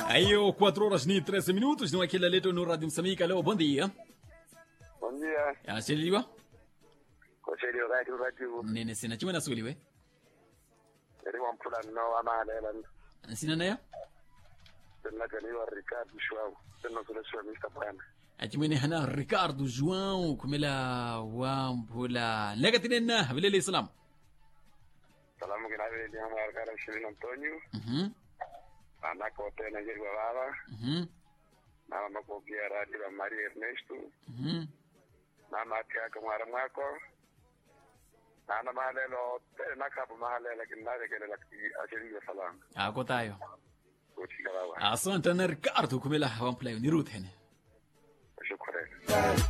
Aí, 4 horas e 13 minutos, não é aquele leto no Rádio Moçambique. Alô, bom dia. Bom dia. Asiliwa? Kosheri radio radio. Nene sina chima nasuliwe. Eri wampula no amahalela. Sina nayo? Tena kaniwa Ricardo Shwau. Tena kule shwa Mr. Bwana. Achimwene hana Ricardo João kumela wampula. Lega tinena bilele salam. Salamu kinawe ni ama Argara Shirin Antonio. Mhm. Anako tena jeri wa baba. Mhm. Na mako pia radio la Maria Ernesto. Mhm. Na mati yako mwara mwako. Na na mahalelo tena kapo mahalela kinare kele la ashiri wa salamu. Ako tayo. Kuchika baba. Asante na Ricardo kumela wampula ni Ruth hene. Shukrani.